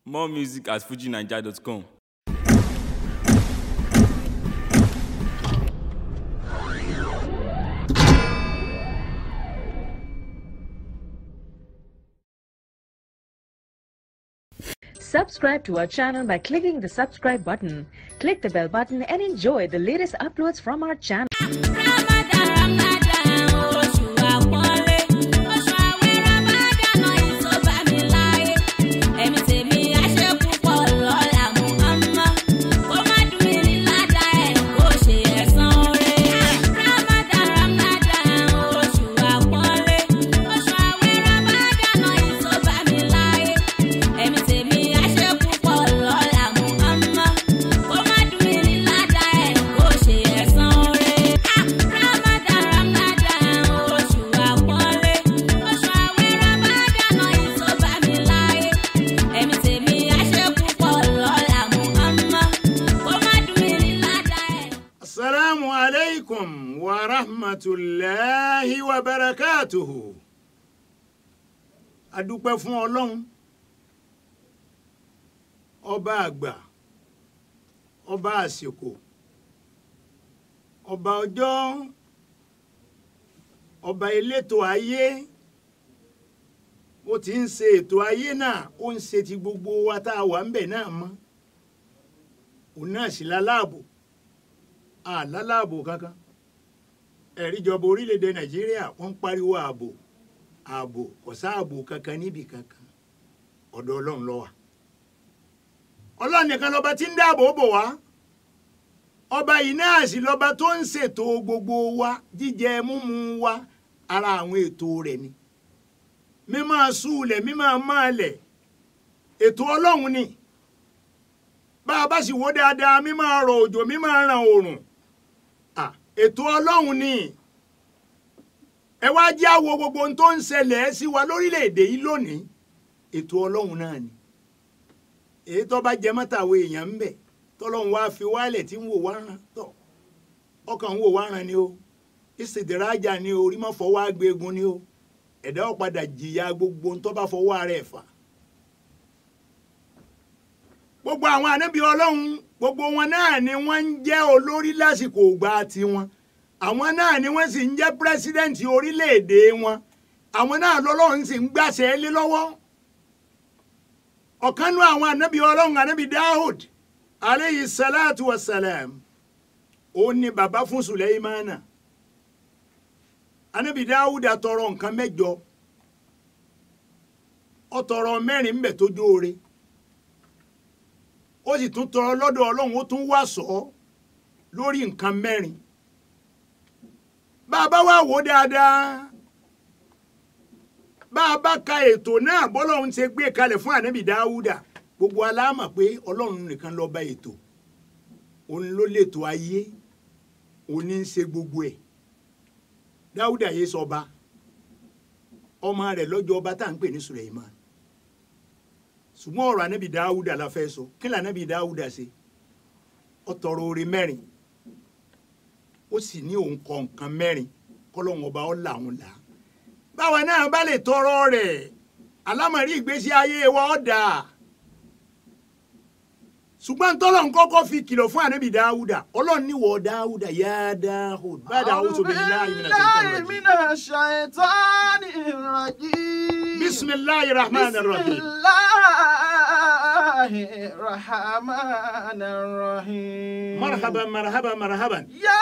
More music at fujinaija.com. Subscribe to our channel by clicking the subscribe button. Click the bell button and enjoy the latest uploads from our channel. Ramadan, Ramadan, oṣù àpọ́nlé. Oṣù àwẹ̀ Ramadan yìí tó bá mi láyé. Ẹ̀mí tèmi á ṣe púpọ̀ lọ́la Muhammad. Kó má dùn mí ní ládàá ẹ̀ kó ṣe ẹ̀san oore. Ramadan, Ramadan, oṣù àpọ́nlé. Oṣù àwẹ̀ Ramadan yìí tó bá mi láyé. Ẹ̀mí tèmi á ṣe púpọ̀ lọ́la Muhammad. Kó má dùn mí ní ládàá ẹ̀ kó ṣe ẹ̀san oore. Ramadan, Ramadan, oṣù àpọ́nlé. Oṣù àwẹ̀ Ramadan yìí tó bá mi láyé. Ẹ̀mí tèmi á ṣe púpọ̀ lọ́la Muhammad. Kó má dùn mí ní ládàá ẹ̀. asalaamu aleykum wa rahmatulahi wa barakatuhu adúpẹ́ fún ọlọ́run ọba àgbà ọba àsìkò ọba ọjọ́ ọba elétò ayé ó ti ń ṣe ètò ayé náà ó ń ṣe ti gbogbo wa tá a wà ń bẹ̀ náà mọ́ òun náà sì láláàbò àlálàbò kankan ẹ̀ríjọba orílẹ̀-èdè nàìjíríà wọ́n ń pariwo ààbò ààbò kò sáàbò kankan níbì kankan ọ̀dọ̀ ọlọ́run ló wà. ọlọ́run nìkan lọ́ba tí ń dáàbò bò wá ọba yìí náà sì lọ́ba tó ń ṣètò gbogbo wa jíjẹ múmu wa ara àwọn ètò rẹ̀ ni mímọ́ súulẹ̀ mímọ́ máàlẹ̀ ètò ọlọ́run ni bá a bá sì wò dáadáa mímọ́ rọ̀ òjò mímọ́ ràn oòrùn Ah, ètò ọlọ́run ni ẹ wá jẹ́ àwo gbogbo ohun tó ń ṣẹlẹ̀ sí wa lórílẹ̀‐èdè yìí lónìí ètò ọlọ́run náà ni èyí tó bá jẹ mọ́tàwé èèyàn ń bẹ̀ tọ́lọ́run wá fi wálẹ̀ tí ń wò wá ràn tọ̀ ọkàn ń wò wá ràn ni o ìsìdìrájà ni o orí mọ́ fọwọ́ agbégun ni o ẹ̀dá ó padà jìyà gbogbo ohun tó bá fọwọ́ ara ẹ̀ fà gbogbo àwọn ànábì ọlọ́run gbogbo wọn náà ni wọ́n ń jẹ́ olórí lásìkò ògbà tiwọn àwọn náà ni wọ́n sì ń jẹ́ pírẹ́sídẹ́ǹtì orílẹ̀-èdè wọn àwọn náà lọ́lọ́run sì ń gbàṣẹ lé lọ́wọ́ ọ̀kan nú àwọn ànábì ọlọ́run ànábì Dahud aleyhi salatu wa salam ó ní bàbá fún Sùlẹ́ìmánà ànábì Dahud àtọrọ nǹkan mẹ́jọ ó tọrọ mẹ́rin ń bẹ tó jóore ó sì tún tọrọ lọ́dọ̀ ọlọ́run ó tún wá sọ ọ́ lórí nǹkan mẹ́rin bá a bá wá wò ó dáadáa bá a bá ka ètò náà bọ́lọ́run ṣe gbé kalẹ̀ fún ànábì dáúdà gbogbo aláàmà pé ọlọ́run nìkan ló bá ètò òun ló lètò ayé òun ní í ṣe gbogbo ẹ̀ dáúdà yé sọba ọmọ rẹ̀ lọ́jọ́ ọba tá à ń pè ní Suleiman ṣùgbọ́n ọ̀rọ̀ anábì dáúdà la fẹ́ sọ kí lànàbì dáúdà ṣe ó tọrọ oore mẹ́rin ó sì ní òun kọ nǹkan mẹ́rin kọ́lọ́hún ọba ó là òun là á báwa náà bá lè tọrọ rẹ̀ alámọ̀rí ìgbésí ayé wa ó dà ṣùgbọ́n tọ́lọ̀ ń kọ́kọ́ fi kìlọ̀ fún anábì dáúdà ọlọ́run níwọ̀ dáúdà yá dáhùd bàdà a'udhu billahi minash shaitanir rajim. الشيطان الرجيم bismillahir rahmanir بسم rahim. الله الرحمن الرحيم marhaban marhaban marhaban. يا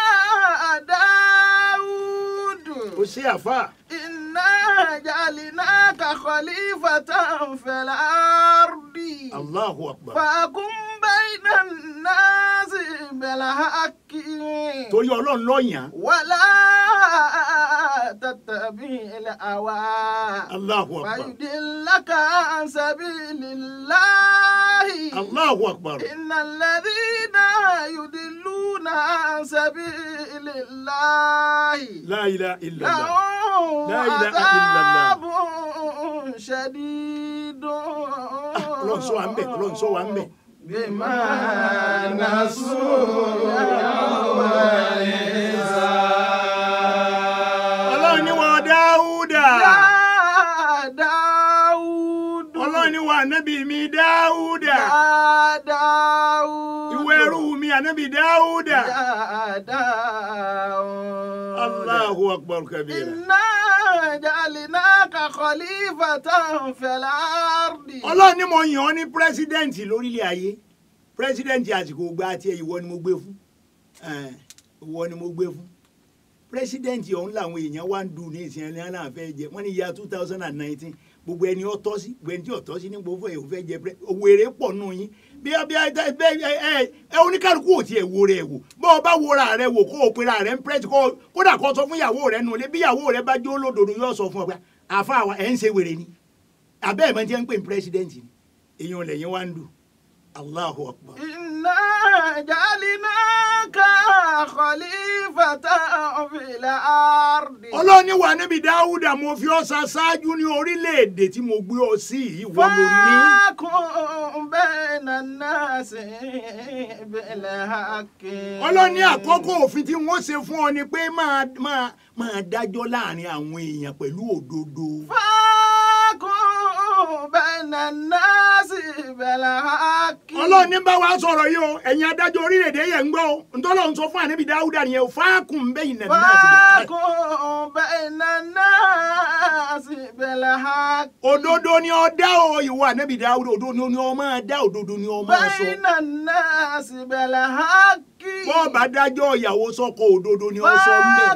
داود ó ṣe àfà. إنا جعلناك خليفة في الأرض allahu akbar. فاقم بين الناس بالحق torí ọlọ́run lọ́yàn. ولا تتبع الهوى allahu akbar. فيدلك عن سبيل الله allahu akbar. إن الذين يدلون عن سبيل الله la ilaha illallah. لهم لا إله إلا الله. عذاب شديد ọlọ́run sọ wa ń bẹ̀ ọlọ́run sọ wa ń bẹ̀. بما نسوا يوم ọlọ́run ní wọ́n dáúdà. يا داود ọlọ́run ní wọ́n ànábì mi dáúdà يا داود ìwé ẹrú mi ànábì dáúdà يا داود Allahu akbar kabira. إنا جعلناك خليفة في الأرض ọlọ́run ni mo yàn ọ́ ní pírẹ́sídẹ́ǹtì lórílẹ̀ ayé pírẹ́sídẹ́ǹtì àsìkò gba tiẹ̀ ìwọ ni mo gbé fún Eh, ìwọ ni mo gbé fún pírẹ́sídẹ́ǹtì ọ̀hún làwọn èèyàn wá ń dùn ní ìsìn ẹni náà fẹ́ jẹ wọ́n ní ya two thousand and nineteen gbogbo ẹni ọ̀tọ́ sí gbogbo ẹni tí ọ̀tọ́ sí ní gbogbo ẹ̀ ò fẹ́ jẹ pírẹ́ owó èrè pọ̀ nù yín bí ẹ bí ẹ ẹ ẹ ẹ oníkálukú ò tiẹ̀ wo rẹ̀ wò bọ́ ọ bá wora rẹ̀ wò kó o pera rẹ̀ ń pírẹ́sì kó o- kódà kó o sọ fún ìyàwó rẹ̀ nù lé bí ìyàwó rẹ̀ bá jó lódodo yóò sọ fún ọ pé àfa àwa ẹ̀ ń ṣe wèrè ni abẹ́ ẹ̀ mọ̀ tí wọ́n ń pè ní pírẹ́sídẹ́ǹtì ni èèyàn lẹ́yìn wá ń dùn Allahu akbar. إنا جعلناك خليفة في الأرض ọlọ́ni wà níbi dáúdà mo fi ọ́ sa ṣáájú ní orílẹ̀-èdè tí mo gbé ọ sí yìí wọ́n ló ní. فاكن بين الناس بالحق ọlọ́ni àkọ́kọ́ òfin tí wọ́n ṣe fún ọ ni pé máa máa máa dájọ́ láàrin àwọn èèyàn pẹ̀lú òdodo. فاكن بين الناس بالحق ọlọ́ni bá wa sọ̀rọ̀ yìí o ẹ̀yin adájọ́ orílẹ̀-èdè yẹn ń gbọ́ o ntọ́lọ́ ń sọ fún àníbi dáúdà nìyẹn o fáàkùn bẹ́yìn nà náà sí bẹ́ẹ̀. فاكن بين الناس بالحق òdodo ni ọ dá o ìwọ àníbi dáúdà òdodo ni ọ máa dá òdodo ni ọ máa sọ. بين الناس بالحق bọ́ọ̀ bá dájọ́ ìyàwó sọ́kọ òdodo ni ọ sọ mẹ́.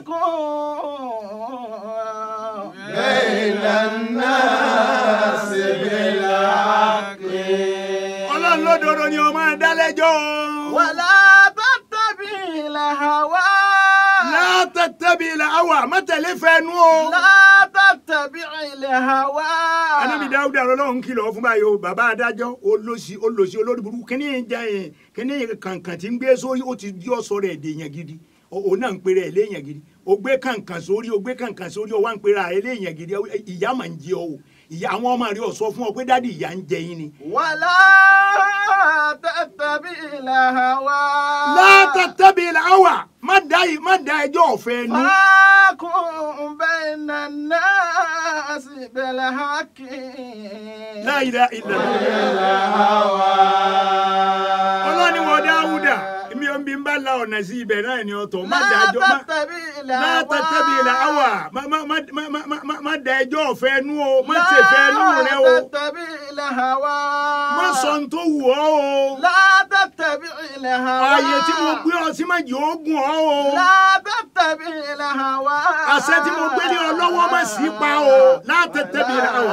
بين الناس بالحق ọlọ́run lódodo ni ọ máa dá lẹ́jọ́. ولا تتبع الهوى látàtàbí ilẹ̀ awà mọ́tẹ̀lé fẹ́nu o. لا تتبع الهوى anábì dáúdà ọlọ́run kìlọ̀ fún báyìí o bàbá adájọ́ olóṣì olóṣì olórí burúkú kíní ìjà yẹn kíní kàǹkàn tí ń gbé sórí ó ti di ọ̀sọ́ rẹ̀ èdè yẹn gidi òun náà ń pèrè ẹ̀ léèyàn gidi o gbé kàǹkàn sórí o gbé kàǹkàn sórí o wá ń pèrè ẹ̀ léèyàn gidi ìyá máa ń jẹ ọ o ìyá àwọn ọmọ rẹ ò sọ fún ọ pé dádì ìyá ń jẹ yín ni. ولا تتبع الهوى látàtàbí ilẹ̀ awà má dá yìí má dá ẹjọ́ ọ̀fẹ́ nu. فاكن بين الناس بالحق La ilaha illallah. ọlọ́ni wọ dáúdà mi ò ń bí ń bá la ọ̀nà sí ibẹ̀ náà ni ọ̀tọ̀ má لا dájọ́ má. تتبع الهوى látàtàbí ilẹ̀ awà má má má má má má má má da ẹjọ́ ọ̀fẹ́ nu o má ṣe fẹ́ nu rẹ o لا تتبع الهوى má sọ n tó wù ọ́ o لا تتبع الهوى ààyè tí mo gbé ọ sí má jẹ́ oògùn ọ́ o لا تتبع الهوى àṣẹ tí mo gbé ní ọ lọ́wọ́ má sí pa o látàtàbí ilẹ̀ awà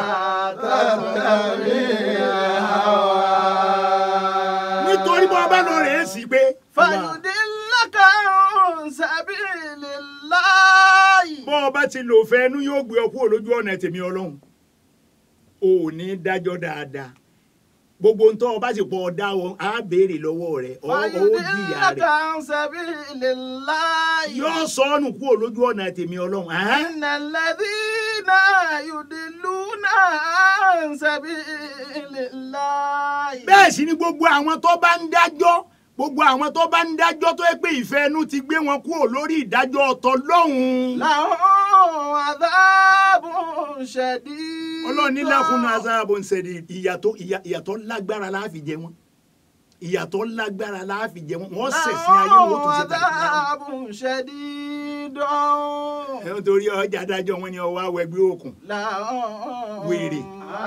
nítorí bọ́ bá lọ rẹ̀ é sí pé فيضلك عن سبيل الله bọ́ ọ bá ti lò fẹ́ nu yóò gbé ọ kúrò lójú ọ̀nà tèmi ọlọ́run o ò ní dájọ́ dáadáa gbogbo ntọ́ ọba sì pọ̀ ọ̀dá ọ á béèrè lọ́wọ́ rẹ̀ ọ̀ ọ́ jìyà فيضلك rẹ̀ عن سبيل الله yóò sọ ọ́nù kúrò lójú ọ̀nà tèmi ọlọ́run ahán. إن الذين يضلون عن سبيل الله bẹ́ẹ̀ sì ni gbogbo àwọn tó bá ń dájọ́ gbogbo àwọn tó bá ń dájọ́ tó yẹ pé ìfẹ́ inú ti gbé wọn kúrò lórí ìdájọ́ ọ̀tọ̀ lọ́hùn-ún. لهم عذاب شديد ọlọ́run ní lákùnrin azáàbò ń ṣẹ̀dí ìyàtọ̀ ìyà- ìyàtọ̀ lágbára láàfin jẹ wọn ìyàtọ̀ lágbára láàfin jẹ wọn wọ́n ṣẹ̀sìn ayé wọn ó tún ṣe tàbí náà. عذاب شديد ẹ̀ ń torí ọjà adájọ́ wọn ni ọwọ́ awọ ẹgbẹ́ òkun لهم wèrè.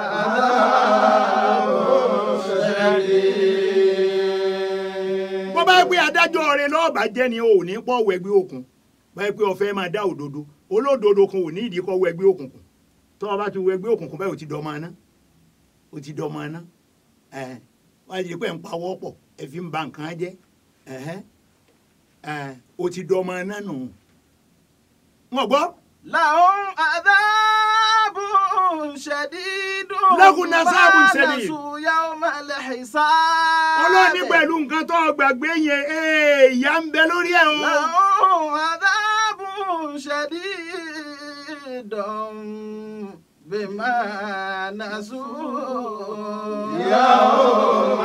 bọ́ bá yẹ pé adájọ́ rẹ lọ́ọ̀bà jẹ́ ni o ò ní pọ̀ wọ ẹgbẹ́ òkun bá yẹ pé o fẹ́ máa dá òdodo olódodo kan ò ní ìdí kọ́ wọ ẹgbẹ́ òkùnkùn tó o bá ti wọ ẹgbẹ́ òkùnkùn báyìí o ti dọ́mọ aná o ti dọ́mọ aná ẹ̀ wọ́n á di pé ń pawọ́ pọ̀ ẹ fi ń ba nǹkan jẹ́ ẹ̀hẹ́ ẹ̀ o ti dọ́mọ aná nù. wọ́n gbọ́ لهم عذاب شديد لهم عذاب بما شديد. نسوا يوم الحساب ọlọ́ọ̀ni pẹ̀lú nǹkan tó o gbàgbé yẹn ee, ìyà ń bẹ lórí ẹ̀ o. لهم عذاب شديد بما نسوا يوم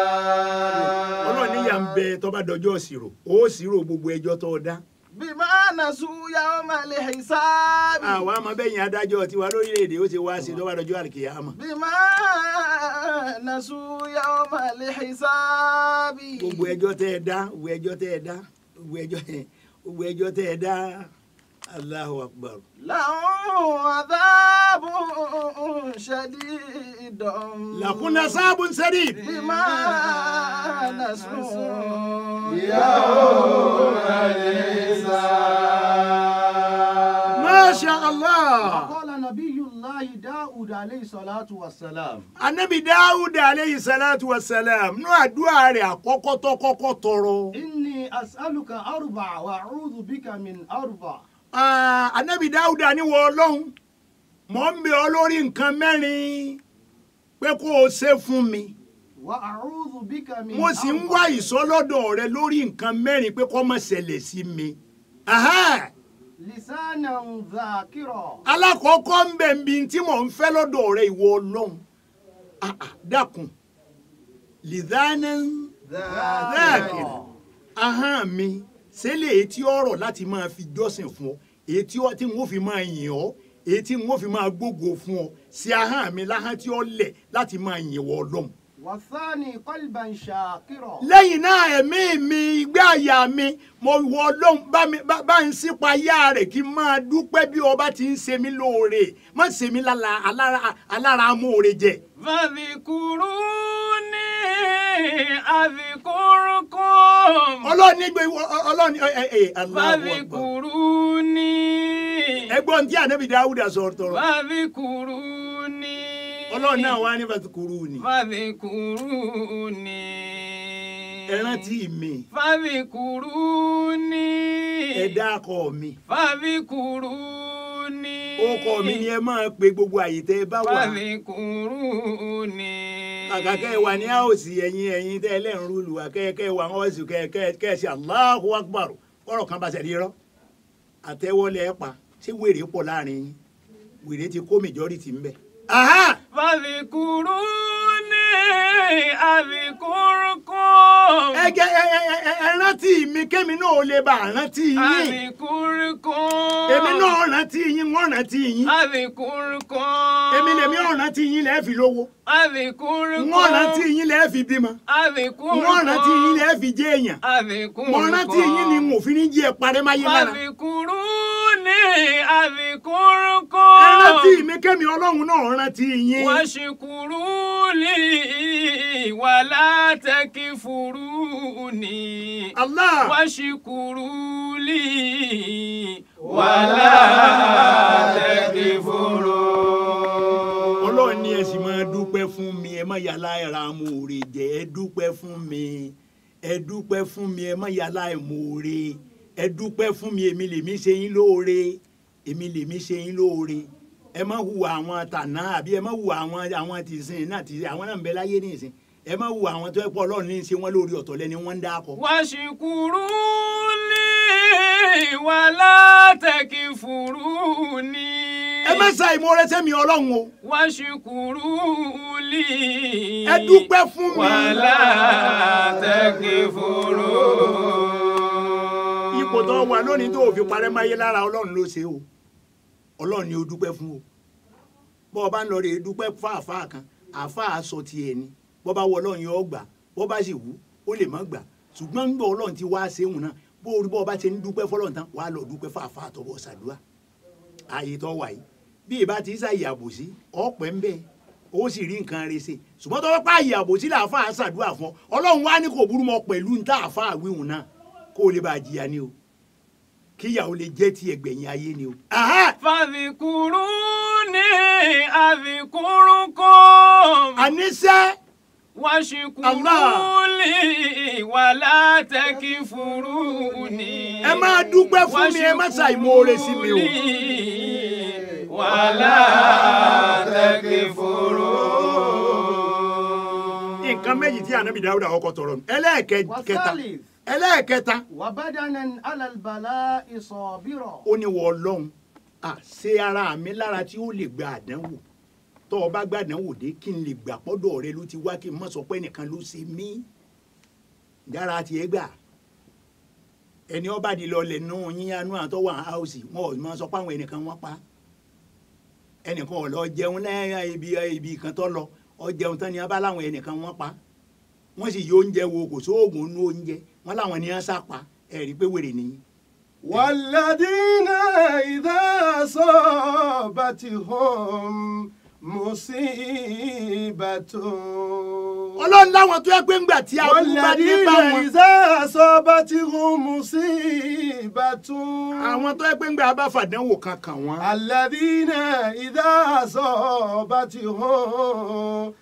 الحساب ọlọ́ọ̀ni ìyà ń bẹ tó bá dọjọ́ ìṣirò ó ṣírò gbogbo ẹjọ́ tó o dá. بما نسوا يوم الحساب àwa máa bẹ́yìn adájọ́ tiwa lórílẹ̀‐èdè ó ti wá sí lọ́wọ́ àdọ́jọ́ àlùkìyámà بما نسوا يوم الحساب gbogbo ẹjọ́ tẹ́ ẹ dá gbogbo ẹjọ́ tẹ́ ẹ dá gbogbo ẹjọ́ gbogbo ẹjọ́ tẹ́ ẹ dá Allahu Akbar. لهم عذاب شديد làkúnná sáàbù ń sẹ́rí. بما نسوا masha allah. قال نبي الله داود عليه الصلاة والسلام anabi dawud aleyhi salatu wa salam nú àdúrà rẹ̀ àkọ́kọ́ tó kọ́kọ́ tọrọ. إني أسألك أربع وأعوذ بك من أربع Ah, anabi dawud ni wọ ọlọ́run mọ̀ ń bẹ ọ lórí nǹkan mẹ́rin pé kó o ṣe fún mi وأعوذ بك من mo sì ń wá ìsọlọ́dọ̀ rẹ lórí nǹkan mẹ́rin pé kó má ṣẹlẹ̀ sí mi. Aha! لسانا ذاكرا alákọ̀ọ́kọ́ ń bẹ̀ ń bi tí mò ń fẹ́ lọ́dọ̀ rẹ ìwọ ọlọ́run Ah, ah, dákun lìdánà ذاكرا ahọ́n mi sẹ́lẹ̀ èyí tí ọ̀rọ̀ láti máa fi jọ́sìn fún ọ èyí tí ọ- tí n ó fi máa yìn ọ́ èyí tí n ó fi máa gbógo fún ọ sí ahọ́n mi láhọ́n tí ó lẹ̀ láti máa yìn wọ́ ọlọ́run. والثاني قلبا شاكرا lẹ́yìn náà ẹ̀mí mi ìgbé àyà mi mo wọ ọlọ́run bá mi bá bá ń sípa yá rẹ̀ kí n máa dúpẹ́ bí ọba ti ń ṣe mí lóore má ṣe mí lára alára alára amóore jẹ. فاذكروني أذكركم ọlọ́run nígbè ọlọ́run ẹ ẹ ẹ Allahu Akbar. فاذكروني ẹgbọ́n tí ànábì dáwúdà sọ̀rọ̀ tọrọ فاذكروني ọlọ́run náà wá ní fàtúkúrú ni فاذكروني ẹ rántí mi فاذكروني ẹ dákọ mi فاذكروني orúkọ mi ni ẹ máa pe gbogbo àyè tẹ ẹ bá wà فاذكروني kàkà kẹ́ ẹ wà ní àòsì ẹ̀yìn ẹ̀yìn tẹ́ ẹ lẹ́rìn rúlu wà kẹ́ ẹ kẹ́ ẹ wà wọ́n sì kẹ́ ẹ kẹ́ ẹ kẹ́ ẹ ṣe Allahu Akbar kọ́rọ̀ kan bá ṣe rí rọ́ àtẹ́wọ́lẹ̀ ẹ̀ pa ṣé wèrè pọ̀ láàrin yín wèrè ti kó majority ń bẹ̀. Aha! فاذكروني أذكركم ẹ jẹ́ ẹ ẹ ẹ ẹ ẹ rántí mi kémi náà ò lè bá a rántí yín أذكركم èmi náà rántí yín wọ́n rántí yín أذكركم èmi lèmi ò rántí yín lẹ́ẹ̀ fi lówó أذكركم wọ́n rántí yín lẹ́ẹ̀ fi bímọ أذكركم wọ́n rántí yín lẹ́ẹ̀ fi jẹ́ èèyàn أذكركم mo rántí yín ni mo fi ní jí ẹ parẹ́ máyé lára فاذكروني أذكركم ẹ rántí mi kémi ọlọ́run náà rántí yín واشكروا لي ولا تكفروني Allah واشكروا لي ولا تكفرون ọlọ́run ní ẹ sì máa dúpẹ́ fún mi ẹ má yàrá ẹ̀ra amóore jẹ ẹ dúpẹ́ fún mi ẹ dúpẹ́ fún mi ẹ má yàrá ẹ̀móore ẹ dúpẹ́ fún mi èmi lèmi ṣe yín lóore èmi lèmi ṣe yín lóore ẹ má hùwà àwọn tànà àbí ẹ má hùwà àwọn àwọn tìsín náà tìsín àwọn náà ń bẹ láyé nìsín ẹ má hùwà àwọn tó ẹ pọ̀ ọlọ́run ní í ṣe wọ́n lórí ọ̀tọ̀ lẹ́ni wọ́n ń dákọ̀. واشكروا لي ولا تكفروني ẹ má sa ìmoore sẹ́mi ọlọ́run o واشكروا لي ẹ dúpẹ́ fún mi. ولا تكفرون ipò tó wà lónìí tó fi parẹ́ máyé lára ọlọ́run ló ṣe o ọlọ́run ni o dúpẹ́ fún o bọ́ ọ bá ń lọ rè é dúpẹ́ fún àáfàá kan àáfàá sọ tiẹ̀ ni bọ́ bá wọ ọlọ́run yóò gbà bọ́ bá sì wù ó lè má gbà ṣùgbọ́n ń gbọ́ ọlọ́run ti wá ṣéhùn náà bó o rí bọ́ ọ bá ṣe ń dúpẹ́ fọlọ́run tán wàá lọ dúpẹ́ fún àáfàá tó bọ̀ ṣàdúrà ààyè tó wà yìí bí ìbá ti ṣàyè àbòsí ọ̀pẹ́ ń bẹ́ẹ̀ ó sì rí nǹkan rẹ̀ ṣe ṣùgbọ́n tó bá pààyè àbòsí làáfàá ṣàdúrà fún ọ ọlọ́run wá ní kò burú mọ́ pẹ̀lú ní tá àáfàá wíhùn náà kó o lè bá a jìyà ni o kíyàwó lè jẹ́ ti ẹgbẹ̀yìn ayé ni o. Aha! فاذكروني أذكركم àníṣe واشكروا لي ولا تكفروني ẹ máa dúpẹ́ fún mi ẹ má ṣàìmoore sí mi o. لي ولا تكفرون nǹkan méjì tí ànábì dáúdà ọkọ tọrọ nù. ẹlẹ́ẹ̀kẹta والثالث ẹlẹ́ẹ̀kẹta وبدنا على البلاء صابرا ó ní wọ ọlọ́run à ṣe ara mi lára tí ó lè gba àdánwò tó o bá gba àdánwò dé kí n lè gbà pọ́dọ̀ rẹ ló ti wá kí n má sọ pé ẹnìkan ló ṣe mí dára tiẹ̀ gbà ẹni ọba di lọ lẹ nù yíyanú àtọ́ wà áùsì wọn ò máa sọ pé àwọn ẹnìkan wọ́n pa ẹnìkan ò lọ jẹun lẹ́yìn ibi ibi kan tó lọ ọ jẹun tán ni wọn bá láwọn ẹnìkan wọ́n pa wọ́n sì yọ oúnjẹ wo kò sóògùn nú oúnjẹ wọ́n láwọn ni wọ́n sá pa ẹ̀rí pé wèrè nìyí. والذين إذا أصابتهم مصيبة ọlọ́run láwọn tó yẹ pé ńgbà tí aburú bá dé والذين bá wọn إذا أصابتهم مصيبة àwọn tó yẹ pé ńgbà bá fàdánwò kan kàn wọ́n. الذين إذا أصابتهم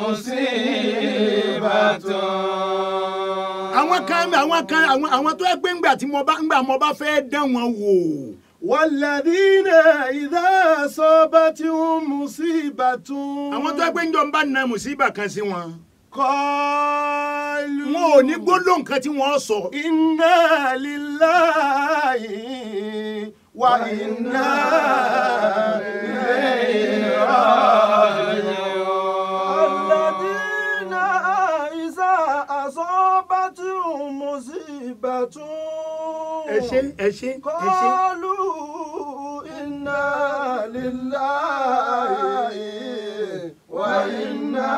مصيبة àwọn kan àwọn kan àwọn àwọn tó yẹ pé ńgbà tí mo bá ńgbà mo bá fẹ́ dán wọn wò والذين إذا أصابتهم مصيبة àwọn tó yẹ pé ńjọ ń bá na mùsíbà kan sí wọn قالوا wọn ò ní gbólóhùn kan tí wọ́n sọ إنا لله وإنا إليه راجعون الذين إذا أصابتهم مصيبة ẹ ṣe ẹ ṣe ẹ ṣe قالوا إنا لله وإنا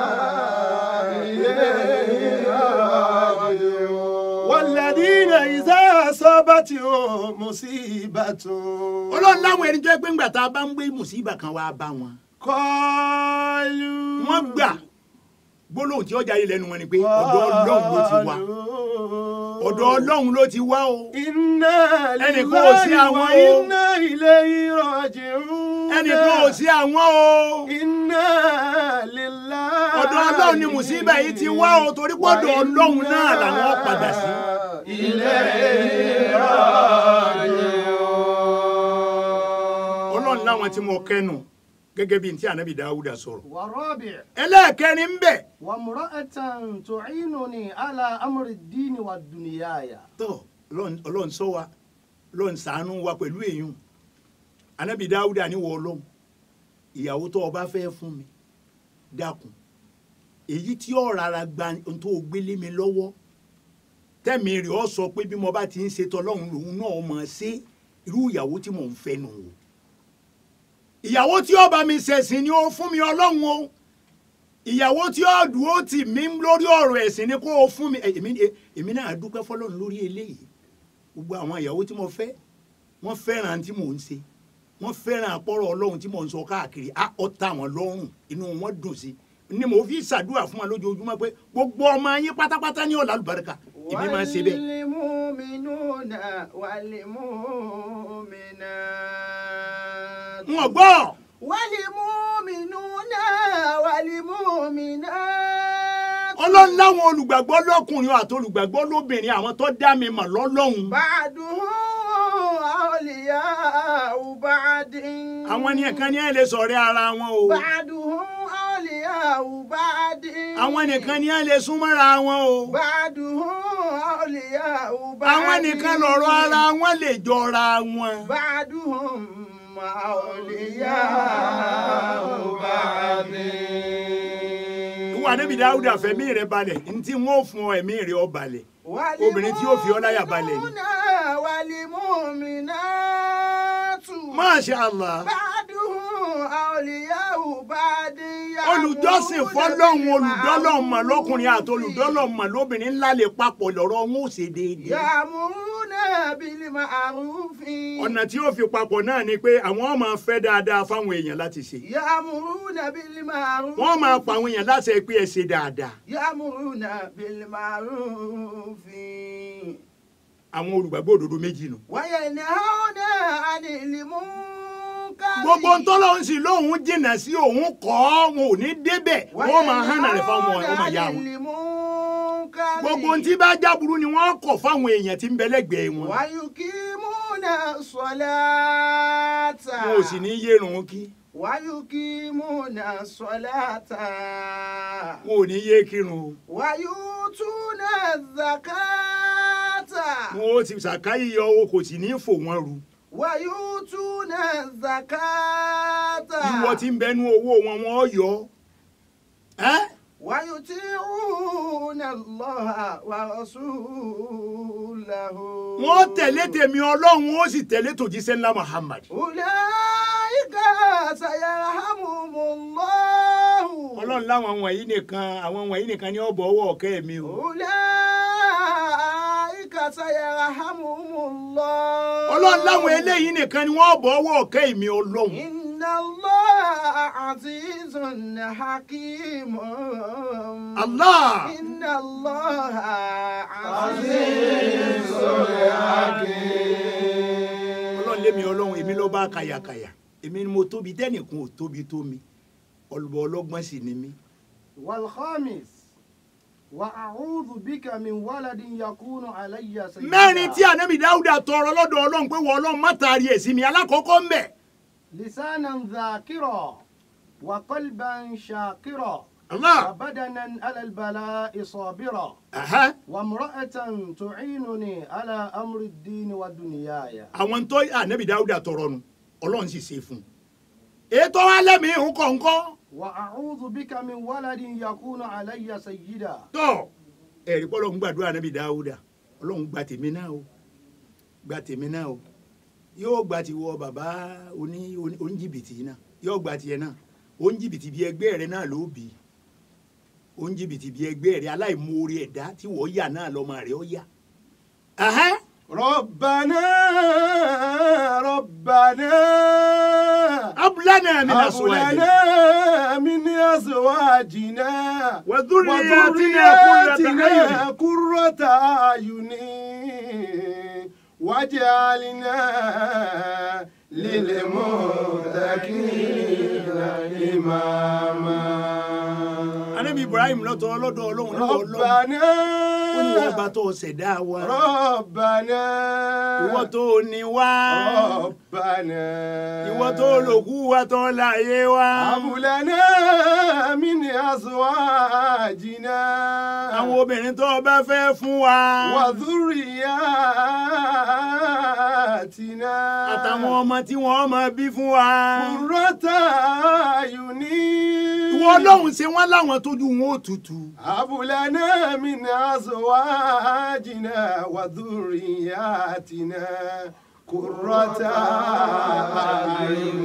إليه راجعون والذين إذا أصابتهم مصيبة ọlọ́run láwọn ẹni tó yẹ pé ńgbà tá a bá ń gbé mùsíbà kan wá bá wọn قالوا wọ́n gbà gbólóhùn tí ó jáde lẹ́nu wọn ni pé ọ̀dọ̀ ọlọ́run ló ti wá ọ̀dọ̀ ọlọ́run ló ti wá o Inna Ẹnìkan ò sí lillahi àwọn wa o. inna ilayhi raji'un. ẹnìkan ò sí àwọn o Inna lillahi. ọ̀dọ̀ ọlọ́run ni mùsíbà yìí ti wá o torí pé ọ̀dọ̀ ọlọ́run náà làwọn padà sí. ọlọ́run láwọn tí mo kẹ́nu gẹ́gẹ́ bíi ti ànábì dáúdà sọ̀rọ̀ ورابع ẹlẹ́ẹ̀kẹrin ń bẹ̀ وامرأة تعينني على أمر الدين والدنياي. tọ́ Ọlọ́run- ọlọ́run sọ wa ọlọ́run ṣàánú wa pẹ̀lú èèyàn ànábì dáúdà níwọ̀ ọlọ́run ìyàwó tó o bá fẹ́ fún mi dákun èyí tí ó rárá gba ohun tó o gbélé mi lọ́wọ́ tẹ́mi rẹ̀ ọ sọ pé bí mo bá ti ń ṣe tọ́lọ́run lòun náà mọ̀ ṣe irú ìyàwó tí mò ń fẹ́ nù o ìyàwó tí ó bá mi ṣẹ̀sìn ni ó fún mi ọlọ́run o ìyàwó tí ó dúró tì mí lórí ọ̀rọ̀ ẹ̀sìn ni kó o fún mi Eh, èmi eh, èmi náà dúpẹ́ fọlọ́run lórí eléyìí gbogbo àwọn ìyàwó tí mo fẹ́ wọ́n fẹ́ràn tí mò ń ṣe wọ́n fẹ́ràn àpọ̀rọ̀ ọlọ́run tí mò ń sọ káàkiri á ọ̀tá wọn lọ́rùn inú wọn dùn sí ni mo fi ṣàdúrà fún wọn lójoojúmọ́ pé gbogbo ọmọ yín pátápátá ní ọ̀là àlùbáríkà èmi máa ń ṣe bẹ́ẹ̀. والمؤمنون والمؤمنات. n ò gbọ́ والمؤمنون والمؤمنات. ọlọ́run láwọn olùgbàgbọ́ lọ́kùnrin àti olùgbàgbọ́ lóbìnrin àwọn tó dá mi mọ̀ lọ́lọ́hun بعضهم أولياء بعض. àwọn ni ẹ̀kan ní ẹ̀ lè sọ̀rẹ́ ara wọn o بعضهم أولياء بعض. àwọn nìkan ní ẹ̀ lè súnmọ́ra wọn o بعضهم أولياء بعض. àwọn nìkan lọ̀rọ̀ ara wọn lè jọra wọn. بعضهم أولياء بعض. ìwà níbi dáúdà fẹ̀mí rẹ̀ balẹ̀ ntí wọn ò fún ọ ẹ̀mí rẹ̀ ọ balẹ̀ obìnrin tí yóò fi ọ́ láyà balẹ̀ ni. والمؤمنات Masha Allah بعضهم أولياء بعض olùjọ́sìn fọlọ́hún olùdọ́lọ́hún mọ̀ lọ́kùnrin àti olùdọ́lọ́hún mọ̀ lóbìnrin ńlá lè papọ̀ lọ́rọ̀ wọn ò ṣe déédéé. يأمرون بالمعروف ọ̀nà tí ó fi papọ̀ náà ni pé àwọn máa fẹ́ dáadáa fáwọn èèyàn láti ṣe يأمرون بالمعروف wọ́n máa pa àwọn èèyàn láti ẹ pé ẹ ṣe dáadáa يأمرون بالمعروف àwọn olùgbàgbọ́ òdodo méjì nù. وينهون عن المنكر gbogbo ntọ́lọ́ ń sì lóhùn jìnnà sí òun kọ́ wọn ò ní débẹ̀ wọ́n máa hànà rẹ̀ fáwọn ọmọ ọmọ ìyá wọn. المنكر gbogbo ntí bá jáburu ni wọ́n kọ̀ fáwọn èèyàn tí ń bẹ lẹ́gbẹ̀ẹ́ wọn. ويقيمون الصلاة wọn ò sì ní yérun kí ويقيمون الصلاة wọn ò ní yé kírun o. ويؤتون الزكاة wọn ò sì ṣàkáyé yọ owó kò sì ní fò wọn ru. ويؤتون الزكاة ìwọ tí ń bẹnu owó wọn wọn yọ. ẹ́ ويطيعون الله ورسوله wọ́n tẹ̀lé tèmi ọlọ́run ó sì tẹ̀lé tòjíṣẹ́ ńlá muhammad. أولئك سيرحمهم الله ọlọ́run láwọn wọ̀nyí nìkan àwọn wọ̀nyí nìkan ni ó bọ̀ ọwọ́ ọ̀kẹ́ mi o. أولئك سيرحمهم الله ọlọ́run láwọn eléyìí nìkan ni wọ́n bọ̀ ọwọ́ ọ̀kẹ́ mi ọlọ́run. إن الله عزيز حكيم Allah. إن الله عزيز حكيم ọlọ́run lémi ọlọ́run èmi ló bá kàyàkàyà èmi ni mo tóbi tẹ́nìkan ò tóbi tó mi ọlọ́bọ ọlọ́gbọ́n sì ni mí. والخامس وأعوذ بك من ولد يكون علي سيدا mẹ́rin tí ànábì dáúdà tọrọ lọ́dọ̀ ọlọ́run pé wọ́n ọlọ́run má taari ẹ̀ sí mi alákọ̀ọ́kọ́ ń bẹ̀. لسانا ذاكرا وقلبا شاكرا Allah. وبدنا على البلاء صابرا Aha. وامرأة تعينني على أمر الدين ودنياي àwọn tó ànábì dáúdà tọrọ nu ọlọ́run sì ṣe fún un. ètò alẹ́mìí ń kọ̀ọ̀kan وأعوذ بك من ولد يكون علي سيدا tọ́ ẹ̀rí pọ́lọ́ ń gbàdúrà ànábì dáúdà ọlọ́run gba tèmi náà o gba tèmi náà o yóò gba tiwọ bàbá oní oní- oníjìbìtì náà yóò gba tiẹ̀ náà oníjìbìtì bíi ẹgbẹ́ rẹ náà ló bì í oníjìbìtì bíi ẹgbẹ́ rẹ aláìmoore ẹ̀dá tí wọ́n yà náà lọ́mọ rẹ̀ ó yà. Ahẹ́. ربنا ربنا abúlánà mi nà sọ هب wáyé. لنا من أزواجنا وذرياتنا قرة قرة أعين واجعلنا للمتقين إماما anabi ibrahim lọ́tọ̀ ọlọ́dọ̀ ọlọ́run lọ́wọ́ ọlọ́run ربنا ó ní ọba tó ṣẹ̀dá wa ربنا ìwọ tó ní wá ربنا ìwọ tó lòkú wa tó láyé wa هب لنا من أزواجنا àwọn obìnrin tó bá fẹ́ fún wa وذرياتنا àtàwọn ọmọ tí wọ́n máa bí fún wa قرة أعين ìwọ ọlọ́run ṣe wọ́n láwọn tójú wọn ó tutù هب لنا من أزواجنا وذرياتنا قرة أعين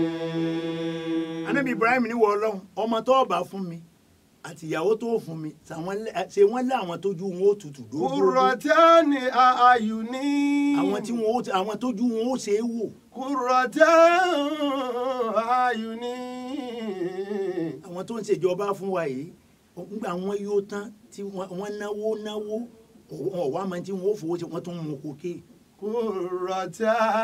anabi ibrahim ní wọ ọlọ́run ọmọ tó bá fún mi àti ìyàwó tó fún mi ṣàwọn lẹ- ṣe wọ́n láwọn tójú wọn ó tutù dógógó قرة أعين àwọn tí wọn ó àwọn tójú wọn ó ṣe é wò قرة أعين àwọn tó ń ṣèjọba fún wa yìí nígbà wọn yóò tán tí wọn- wọn náwó náwó wọn ò wá máa tí wọn ó fowó ṣe wọn tún mú kókè قرة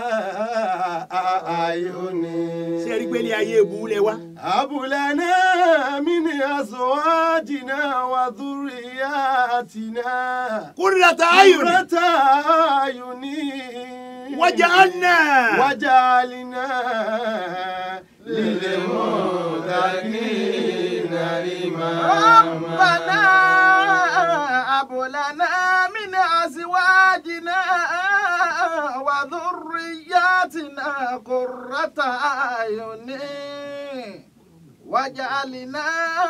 أعين ṣé ẹ rí pé ní ayé ebu lẹ wá هب لنا من أزواجنا وذرياتنا kúrìlàtà ayò ni قرة أعين waja'alna وجعلنا للمتقين ربنا هب لنا من أزواجنا وذرياتنا قرة أعين واجعلنا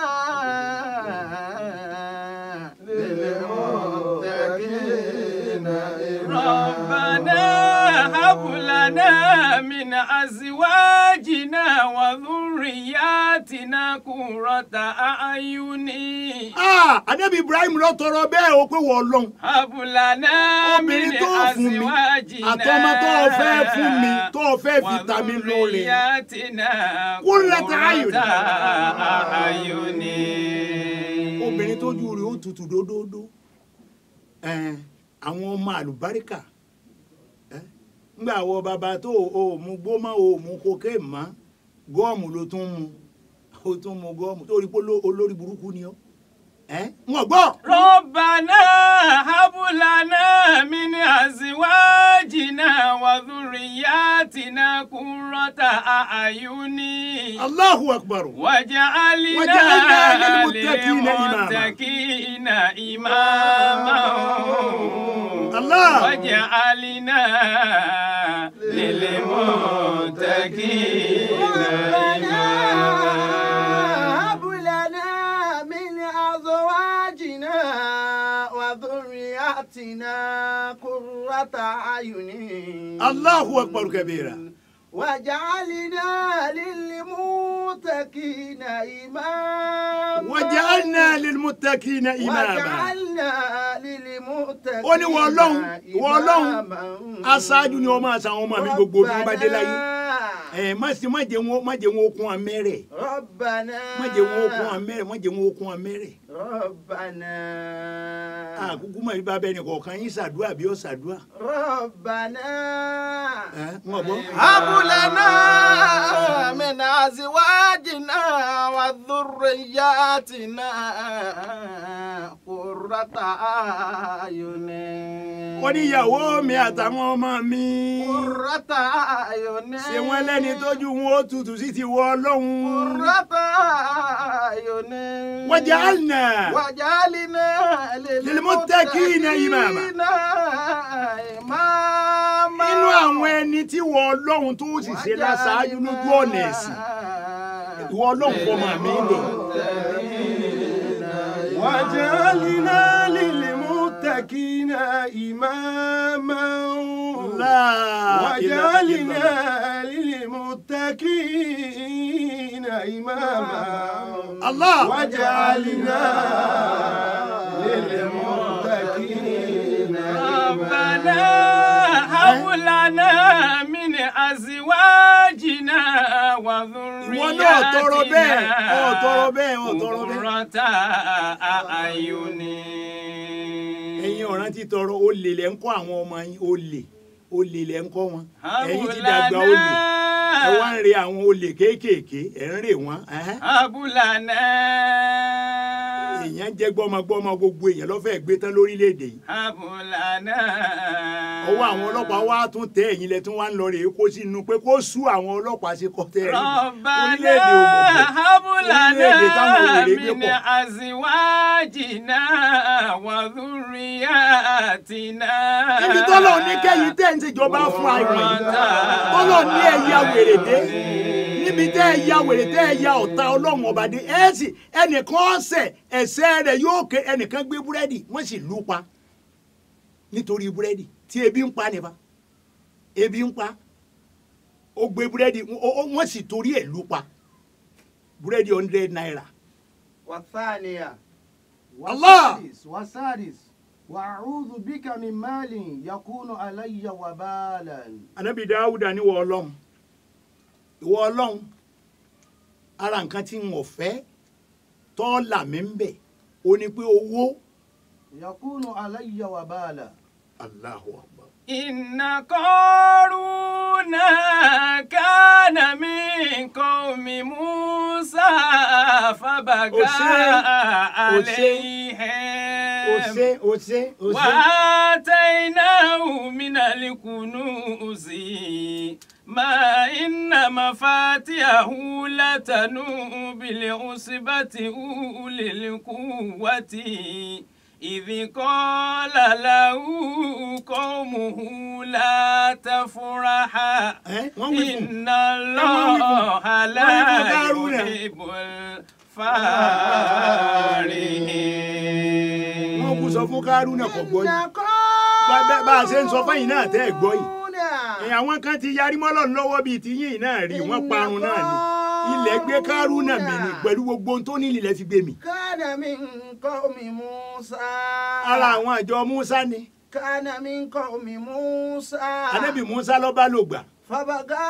للمتقين ربنا هب لنا من أزواجنا وذرياتنا قرة أعين Ah, anabi ibrahim lọ tọrọ bẹ́ẹ̀ o pé wọ́n lọ́n هب لنا من obìnrin tó fún mi أزواجنا àtọmọ tó o fẹ́ fún mi tó o fẹ́ fi ta mi lóore وذرياتنا قرة أعين. قرة أعين obìnrin tójú rẹ̀ ó tutù dódódó Ẹn, àwọn ọmọ àlùbáríkà ẹ, ńgbà wọ bàbá tó o mú gbó mọ́ o mú kókè mọ́ gọ́ọ̀mù ló tún mu o tún mu gọ́ọ̀mù torí pé oló- olórí burúkú ni ọ́ ẹ ń gbọ́ ربنا هب لنا من أزواجنا وذرياتنا قرة أعين Allahu akbar واجعلنا وجعلنا للمتقين إماما. للمتقين إماما الله. واجعلنا للمتقين إماما هب لنا من ذرياتنا قرة أعين Allahu akbar kabira. وجعلنا للمتقين إماما waja'alna lilmuttaqina imama. وجعلنا للمتقين ó ní wọ́n ọlọ́run wọ́n ọlọ́run إماما. aṣáájú ni wọ́n máa sa àwọn ọmọ mi gbogbo bí wọ́n bá dé láyé. ẹ má sì má jẹ́ wọn má jẹ́ wọn okun amẹ́rẹ̀ ربنا má jẹ́ wọn okun amẹ́rẹ̀ má jẹ́ wọn okun amẹ́rẹ̀. ربنا àkúkú mọ̀ bíbá bẹ́ẹ̀ ni kọ̀ọ̀kan yín ṣàdúrà bí ó ṣàdúrà. ربنا ẹ wọ́n gbọ́. هب لنا من أزواجنا وذرياتنا قرة أعين ó ní ìyàwó mi àtàwọn ọmọ mi. قرة أعين ṣé wọ́n lẹ́ni tójú wọn ó tutù sí ti wọ ọlọ́run. قرة أعين waja'alna وجعلنا للمتقين إماما. إماما nínú àwọn ẹni tí wọ ọlọ́run tó sì ṣe láṣáájú lójú ọ̀nà ẹ̀sìn ìwọ ọlọ́run kọ́ máa mi lè. وجعلنا للمتقين إماما وجعلنا للمتقين إماما Allah. وجعلنا للمتقين ربنا هب لنا من أزواجنا ìwọ náà tọrọ bẹ́ẹ̀ ọ̀ tọrọ وذرياتنا bẹ́ẹ̀ ọ̀ tọrọ bẹ́ẹ̀. قرة أعين ẹ̀yin ọ̀ràn ti tọrọ olè lẹ́ ń kọ́ àwọn ọmọ yín olè olè lẹ́ ń kọ́ wọn ẹ̀yin ti dàgbà olè ẹ wá ń re àwọn olè kéékèèké ẹ̀ ń rè wọ́n ẹ̀hẹ́n. هب لنا èèyàn jẹ́ gbọ́mọgbọ́mọ gbogbo èèyàn lọ́fẹ̀ẹ́ gbé tán lórílẹ̀‐èdè yìí هب لنا ọwọ́ àwọn ọlọ́pàá wá tún tẹ ẹ̀yin lẹ tún wá ń lọ rèé kó sínú pé kó sú àwọn ọlọ́pàá sí kọ́tẹ́ rí ربنا orílẹ̀‐èdè òmùgọ̀ هب orílẹ̀-èdè táwọn لنا wèrè gbé من pọ̀. أزواجنا وذرياتنا níbi tọ́lọ̀ ní kẹ́yìn tẹ́ ń ṣèjọba fún àìmọ̀ yìí tọ́lọ̀ ní ẹ̀yà wèrè dé níbi tẹ́ ẹ̀yà wèrè tẹ́ ẹ̀yà ọ̀tá ọlọ́run ọba dé ẹ̀ sì ẹnìkan ọ̀sẹ̀ ẹ̀sẹ̀ rẹ̀ yóò ké ẹnìkan gbé búrẹ́dì wọ́n sì lù ú pa nítorí búrẹ́dì tí ebi ń pa nípa ebi ń pa ó gbé búrẹ́dì ó- ó- wọ́n sì torí ẹ̀ lù ú pa búrẹ́dì hundred naira والثانية الله. والسادس والسادس وأعوذ بك من مال يكون علي وبالا anabi dawuda ní ìwọ ọlọ́run ìwọ ọlọ́run ara nǹkan tí n ò fẹ́ tọ́ọ̀là mi ń bẹ̀ ó ní pé owó يكون علي وبالا Allahu Akbar. إن قارون كان من قوم موسى فبغى أسي- عليهم ó ṣe ó ṣe ó ṣe وآتيناه من الكنوز ما إن مفاتيحه لتنوء بالعصبة أولي القوة إذ قال له قومه لا تفرح ẹ wọ́n wí fún إن الله لا wọ́n wí fún Kárúnà. يحب الفارحين wọ́n kú sọ fún kárúnà kò gbọ́ yìí Bá- bá- bá a ṣe ń sọ fẹ́yìn náà tẹ́ ẹ̀ gbọ́ yìí ẹ̀, àwọn kan ti yarí mọ́lọ̀ lọ́wọ́ bíi ti yín náà rí wọ́n parun náà ni ilẹ̀ gbé kárúnà mi ni pẹ̀lú gbogbo ohun tó ní ilẹ̀ fi gbé mi كان من قوم موسى ara àwọn àjọ musa ni كان من قوم موسى anabi musa ló bá lò gbà فبغى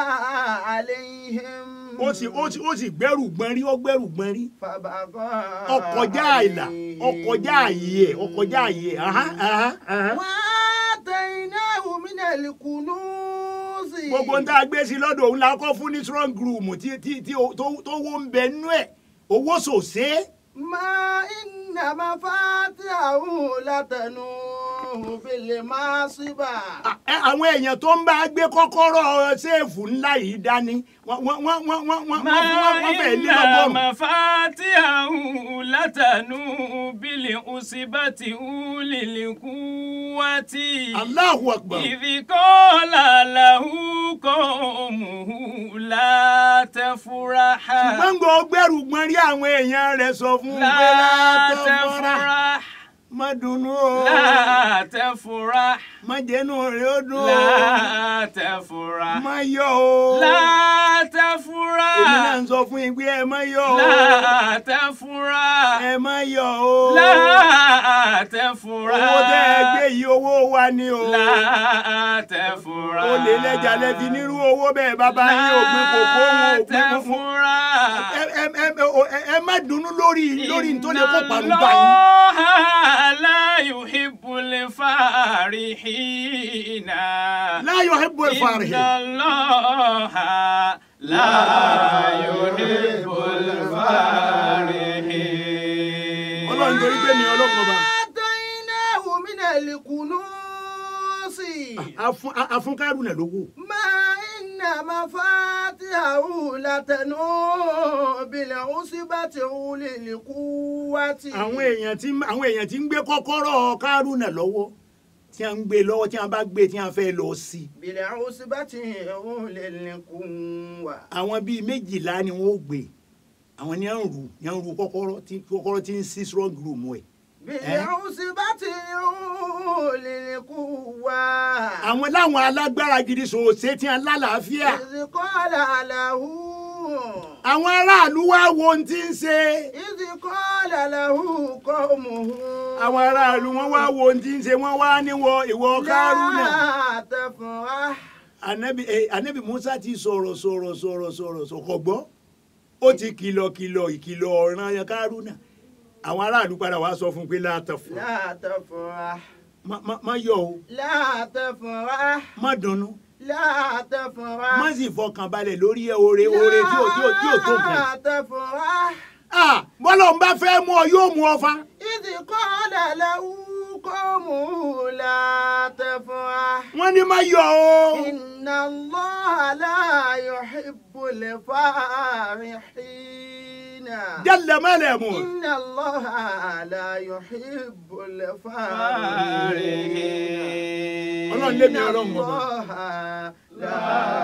عليهم ó sì ó sì ó sì gbẹ́rù gbọ́n rí ó gbẹ́rù gbọ́n rí فبغى ọkọjá àìlà ọkọjá àyè ẹ ọkọjá àyè ẹ ahán, ahán, ahán. وآتيناه من الكنوز gbogbo ń tá a gbé sí lọ́dọ̀ òun la kọ́ fún ní strong room tí tí tí o- tó tó wó ń bẹ nú ẹ̀ owó sòsé ما إن مفاتحه لتنوء بالمعصبة À- ẹ, àwọn èèyàn tó ń bá gbé kọ́kọ́rọ́ ṣéèfù ńlá yìí dání wọ́n wọ́n wọ́n wọ́n wọ́n wọ́n ما wọ́n wọ́n fẹ́ẹ́ lé إن lọ́gọ́rùn-ún. مفاتيحه لتنوء بالعصبة أولي القوة Allahu Akbar. إذ قال له قومه لا تفرح ṣùgbọ́n gbọ́ gbẹ́rù gbọ́n rí àwọn èèyàn rẹ̀ sọ fún un pé لا látọ̀ fọ́ra تفرح má dunnú o لا تفرح má jẹ́nu rẹ̀ ó dùn o لا تفرح má yọ̀ o لا èmi náà تفرح ń sọ fún yín pé ẹ má yọ̀ o لا تفرح ẹ má yọ̀ o لا owó تفرح tẹ́ ẹ gbé yìí owó wa ni o لا تفرح o lè lẹ́jà lẹ́bi nírú owó bẹ́ẹ̀ bàbá yín ò gbé kókó wọn ò gbé kókó تفرح ẹ ẹ ẹ ẹ ẹ má dunnú lórí lórí tó lè kó parun bá yín. الله لا يحب الفارحين لا يحب إن الفارحين الله لا يحب الفارحين ọlọ́run torí pé mi ọlọ́run ọba آتيناه من الكنوز afún afún kárùnà lówó ما إن مفاتحه لتنوء بالعصبة أولي القوة àwọn èèyàn tí àwọn èèyàn tí ń gbé kọ́kọ́rọ́ kárùnà lọ́wọ́ tí a ń gbé lọ́wọ́ tí a bá gbé tí a fẹ́ lọ sí i بالعصبة أولي القوة àwọn bíi méjìlá ni wọ́n ó gbé àwọn ni à ń rù ni à ń rù kọ́kọ́rọ́ tí kọ́kọ́rọ́ tí ń sí strong room ẹ̀ بالعصبة أولي القوة àwọn láwọn alágbára gidi sòòsè tí a lálàáfíà إذ قال له àwọn aráàlú wá wo ohun tí ń ṣe إذ قال له قومه àwọn aráàlú wọn wá wo ohun tí ń ṣe wọn wá níwọ ìwọ kárùnà. لا تفرح anabi eh, anabi musa ti sọ̀rọ̀ sọ̀rọ̀ sọ̀rọ̀ sọ̀rọ̀ sọ̀kọ̀ gbọ́ ó ti kìlọ̀ kìlọ̀ ìkìlọ̀ ọ̀ràn yẹn kárúnà àwọn aráàlú padà wá sọ fún un pé láàtọ̀ fún لا تفرح má- má- má yọ̀ o لا تفرح má dunnú لا تفرح má sì fọkàn balẹ̀ lórí ẹ oore oore tí ò tí ò tí ò tó nǹkan. لا تفرح Ah, bọ́lọ̀ ń bá fẹ́ mú ọ yóò mú ọ fa. إذ قال له قومه لا تفرح wọ́n ní má yọ̀ o. إن الله لا يحب الفارحين jẹ́lẹ̀ mẹ́lẹ̀ mú. إن الله لا يحب الفارحين ọlọ́run lé mi ọlọ́run إن mọ̀ bá. الله لا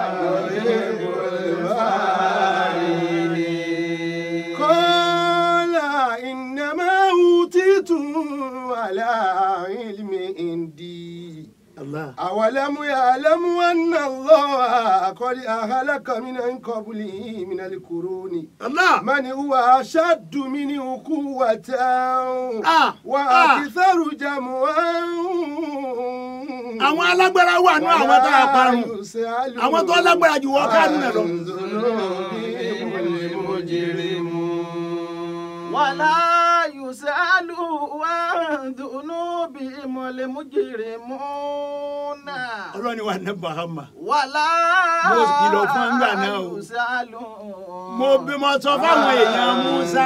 يحب الفارحين قال إنما أوتيته على علم عندي Allah. أولم يعلم أن الله قد أهلك من قبله من القرون Allah. من هو أشد منه قوة Ah, وأكثر جمعا àwọn alágbára wà ní àwọn tá a parun àwọn tó lágbára jù wọ́n kárúnà lọ. ولا يسأل عن ذنوبهم المجرمون ọlọ́ni wa ní bahama. ولا Mo kìlọ̀ fún ńgbà náà o. يسأل mo bí mo sọ fáwọn èèyàn musa.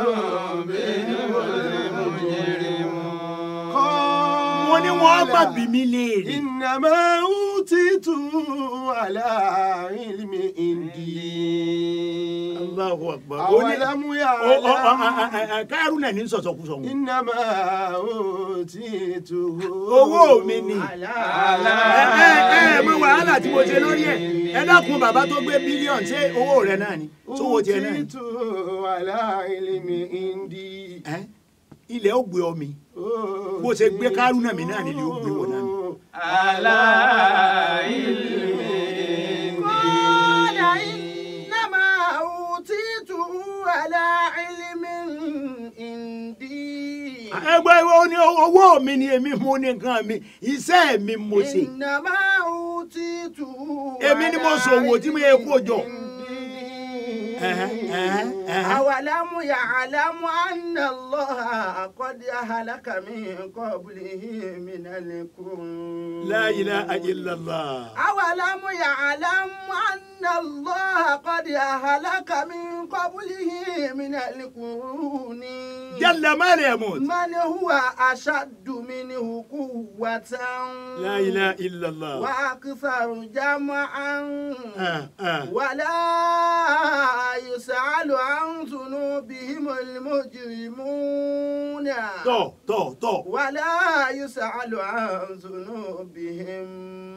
mo ní wọn gbà bí mi léèrè. إنما أوتيته على علم عندي Allahu akbar. ó ní أولم ó- ó- يعلم ó- a- a- a- kárúnà ní sọ̀sọ̀kúsọ̀ wọn. إنما أوتيته owó mi ni. على ẹ ẹ ẹ mọ wàhálà tí mo ṣe lórí ẹ ẹ dákun bàbá tó gbé bílíọ̀nù ṣé owó rẹ náà ni sówó tiẹ̀ náà ni. أوتيته على علم عندي Ẹ, ilẹ̀ ó gbé ọ mi bó ṣe gbé kárúnà mi náà nílé ó gbé wọn náà. على علم قال إنما أوتيته على علم عندي ẹgbẹ́ ìwọ ní owó mi ni èmi mo ní nǹkan mi iṣẹ́ mi mo ṣe. إنما أوتيته èmi ni mo ṣòwò tí mo yẹ kó jọ. Ẹ̀hẹ́, ẹ̀hẹ́, ẹ̀hẹ́. أولم يعلم أن الله قد أهلك من قبله من القرون La ilaha illallah. أولم يعلم أن الله قد أهلك من قبله من القرون Jalla ma la yamut. من هو أشد منه قوة La ilaha illallah. وأكثر جمعا Ah, ah. ولا يسأل عن ذنوبهم المجرمون Tọ̀ tọ̀ tọ̀. ولا يسأل عن ذنوبهم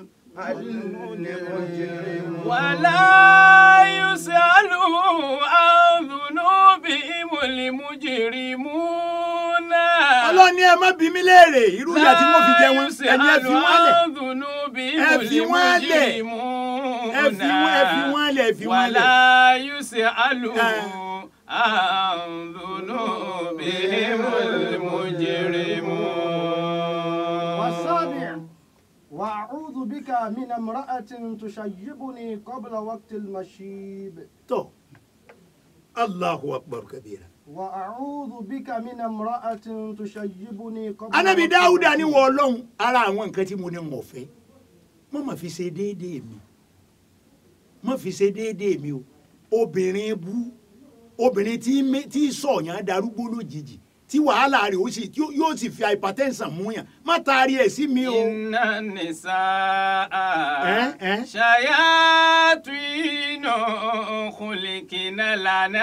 المجرمون ولا يسأل عن ذنوبهم المجرمون ọlọ́run ní ẹ má bí mi léèrè irú ìyà tí mo fi jẹ wọn ẹni ẹ fi wọn lẹ̀ Ẹ fi wọ́n lẹ̀. ẹ fi wọn ẹ fi wọn lẹ̀ ẹ fi wọn lẹ̀. wàlá yusẹ alu Eh. àǹdùnú bíi mujrimu. والسابع وأعوذ بك من امرأة تشيبني قبل وقت المشيب tọ́ Allahu akbar kabira. وأعوذ بك من امرأة تشيبني قبل anabi وقت dáúdà ní المشيب. wọ ọlọ́run ara àwọn nǹkan tí mo ní mọ̀ fẹ́ mo mà fi ṣe déédéé mi mo fi ṣe déédéé mi o obìnrin bú obìnrin tí mé- tí sọ̀yàn darúgbó lójijì tí wàhálà rẹ̀ ó sì tí ó- yóò sì fi hypertension mú yàn má taari ẹ̀ sí mi o. Inna nisaa Eh, eh. shayatinu khulikina lana.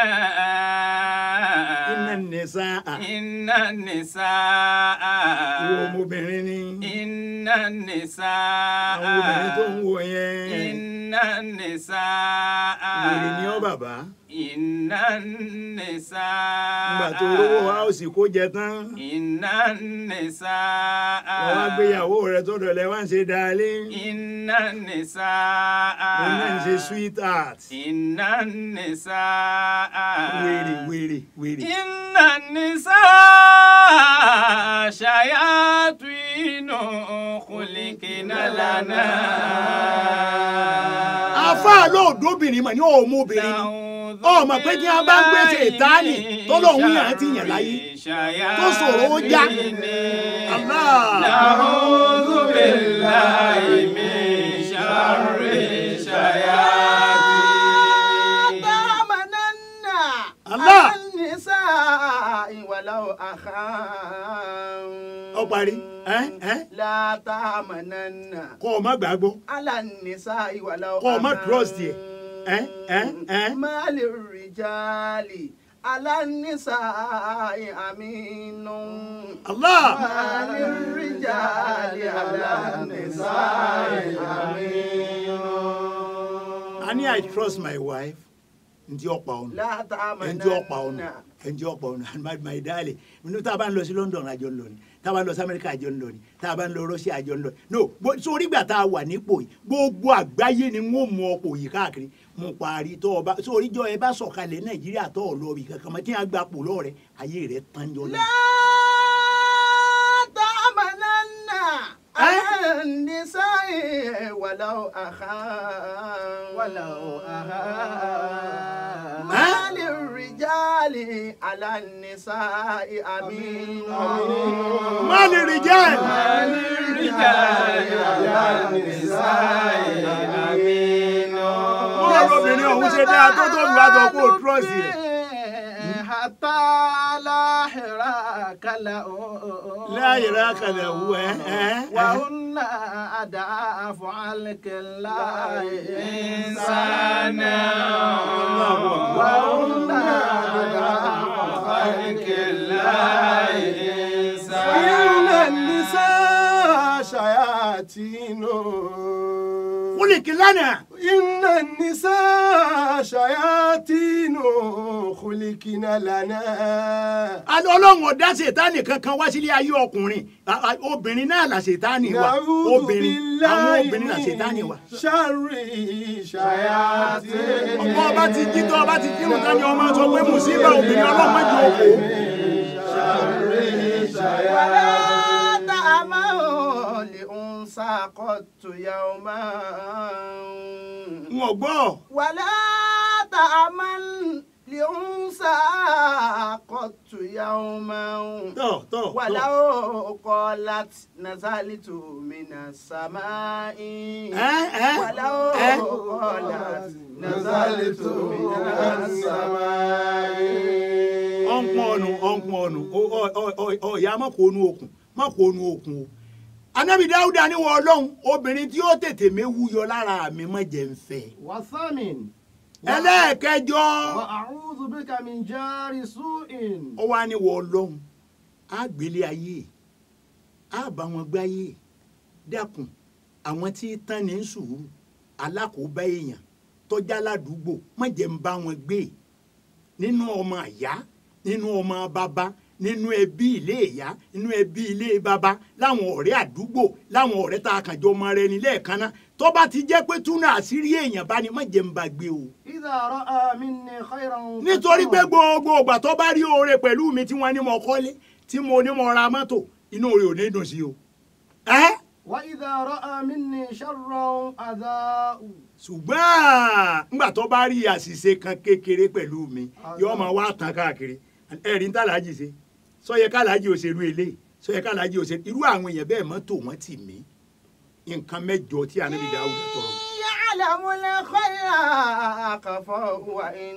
iná nìsa Inna nisaa. ìwọ ọmọbìnrin ni Inna nisaa. àwọn obìnrin tó ń wò yẹn Inna nisaa. wèrè ni ọ́ bàbá Inna nisaa. nígbà tó rówó háùsì kó jẹ tán Inna nisaa. wọ́n wá gbéyàwó rẹ̀ tó dọ̀lẹ́ wá ń ṣe dalé Inna nisaa. òun náà ń ṣe sweetheart Inna nisaa. wèrè wèrè wèrè. Inna nisaa shayatinu khulikina lana. àáfàá lóòdóbìnrin mọ̀ ní ọmọ obìnrin ni ọmọ pé kí wọ́n bá ń gbèsè ìtaánì tó lóun yàn án ti yàn láyé tó ṣòro ó já. Allah. Na'udhu billahi min sharri shayatin. تامنن الله. على النساء ولو أخا ọ parí ẹ ẹ لا تامنن kọ́ ọ má gbàgbọ́ على النساء ولو kọ́ ọ má أخا. trust yẹ ẹ ẹ ẹ ما للرجال على النساء أمين Allah ما للرجال على النساء أمين I need I trust my wife ntí ọ̀pá ọ̀nà لا ẹnjẹ ọ̀pá ọ̀nà تامنن ẹnjẹ ọ̀pá ọ̀nà and my my darling nínú tá a bá ń lọ sí London àjọ ń lọ ni tá a bá ń lọ sí America àjọ ń lọ ni tá a bá ń lọ Russia àjọ ń lọ ni no bó- sórí ìgbà tá a wà nípò yìí gbogbo àgbáyé ni wọ́n mú ọ̀pọ̀ yìí káàkiri mo parí tó o bá sórí jọ ẹ bá sọ̀kalẹ̀ Nàìjíríà tó o lọ bí kankan mọ́ kí wọ́n gbà pò lọ́ọ̀rẹ́ ayé rẹ̀ tán jọ náà. لا تأمنن على النساء ولو أخا ولو أخا ما للرجال على النساء أمين má lè rí jẹ́ bọ́ọ̀ lóbìnrin ọ̀hún ṣe dáa tó tó lu àtọ̀ kó o trọ́ọ̀sì rẹ̀. حتى لا حراك له láyé rà kalẹ̀ wú ẹ ẹ ẹ. وهن أداف عليك الله إنسانا وهن أداف عليك الله إن النساء شياطين kúlìkì lánàá. إن النساء شياطين خلقنا لنا Àlọ́ ọlọ́run ọ̀dá ṣètánì kankan wá sílé ayé ọkùnrin A- a- obìnrin náà là ṣètánì wa نعوذ obìnrin àwọn بالله obìnrin là ṣètánì wa. من شر شياطين ọmọ ọba ti jí tó ọba ti kírun tán ni ọmọ sọ pé mùsíbà obìnrin ọlọ́mọdé òkú. ولا تأمن لأنثى قط يوما n ò gbọ́ ولا تأمن لأنثى قط يوما tọ̀ tọ̀ tọ̀. ولو قالت نزلت من السماء ẹ ẹ ولو ẹ قالت نزلت من السماء ọ̀npọ̀ ọ̀nù ọ̀npọ̀ ọ̀nù Ọ- ọ- ọ- ọ- ọ̀yà má kó nu okùn má kó nu okùn o. Ànábì Dáúdà ní wọ ọlọ́run obìnrin tí ó tètè méwu yọ lára mi má jẹ́ ń fẹ́. والثامن ẹlẹ́ẹ̀kẹjọ وأعوذ بك من جار سوء ó wá ní wọ ọlọ́run á gbélé ayé á bá wọn gbáyé dákun àwọn tí tán ní sùúrù alákòóbá èèyàn tọ́jà ládùúgbò má jẹ́ ń bá wọn gbé nínú ọmọ àyá nínú ọmọ bàbá nínú ẹbí ilé ìyá nínú ẹbí ilé baba láwọn ọ̀rẹ́ àdúgbò láwọn ọ̀rẹ́ tá a kàn jọ mọ rẹ ní lẹ́ẹ̀kan náà tó bá ti jẹ́ pé túnú àṣírí èèyàn bá ní má jẹ́ ń bá gbé o. إذا رأى مني خيرا nítorí pé فسره. gbogbo ìgbà tó bá rí oore pẹ̀lú mi tí wọ́n ní mo kọ́lé tí mo ní mo ra mọ́tò inú rẹ̀ ò ní dùn sí o. ẹ́ وإذا رأى مني شرا أذاء ṣùgbọ́n ńgbà tó bá rí àṣìṣe kan kékeré pẹ̀lú mi yóò máa wá tán káàkiri ẹ̀rí ń tàlájì ṣe sọyẹ kálájì òṣèlú eléyìí sọyẹ kálájì òṣèlú irú àwọn èèyàn bẹ́ẹ̀ mọ́tò wọn tì mí nǹkan mẹ́jọ tí ànábì Dáúdà tọrọ. يعلم الخير كفاه وإن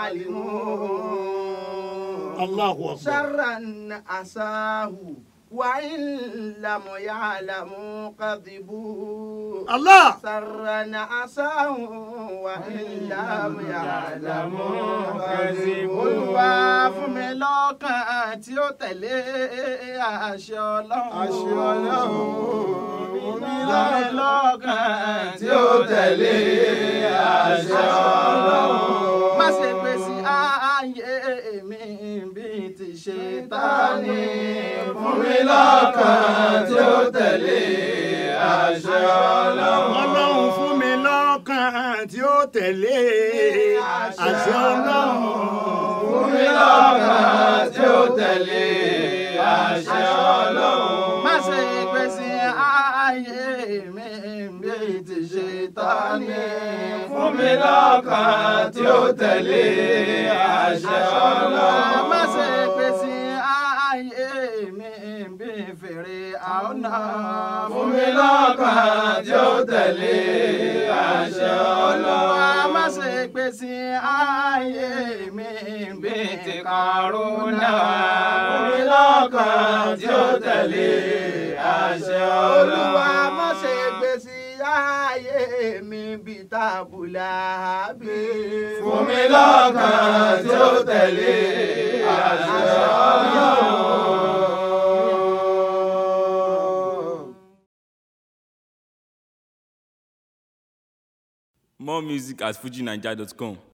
علموا Allahu akbar. شرا أساه وإن لم يعلموا كذبوا Allah سرا أساه وإن لم يعلموا كذبوا Olúwa fún mi lọ́kàn tí ó tẹ̀lé àṣẹ Ọlọ́run. Àṣẹ Ọlọ́run. Fún mi lọ́kàn tí ó tẹ̀lé àṣẹ Ọlọ́run. Má ṣe pèsè ààyè mi bí ti ṣe ta ni. Fún mi lọ́kàn tí ó tẹ̀lé àṣẹ Ọlọ́run. Ọlọ́run fún mi lọ́kàn tí ó tẹ̀lé àṣẹ Ọlọ́run. Fún mi lọ́kàn tí ó tẹ̀lé àṣẹ Ọlọ́run. Má ṣe pèsè ààyè mi bí ti ṣe ta ni. Fún mi lọ́kàn tí ó tẹ̀lé àṣẹ Ọlọ́run. Má ṣe pèsè ààyè mi bí fèrè àọ́nà. Fún mi lọ́kàn tí ó tẹ̀lé àṣẹ Ọlọ́run. Má ṣe pèsè ààyè mi bí ti kàrúnà. Fún mi lọ́kàn tí ó tẹ̀lé àṣẹ Ọlọ́run. Olúwa má ṣe pèsè ààyè mi bí tábùlà bí. Fún mi lọ́kàn tí ó tẹ̀lé àṣẹ Ọlọ́run. More music at fujinaija.com.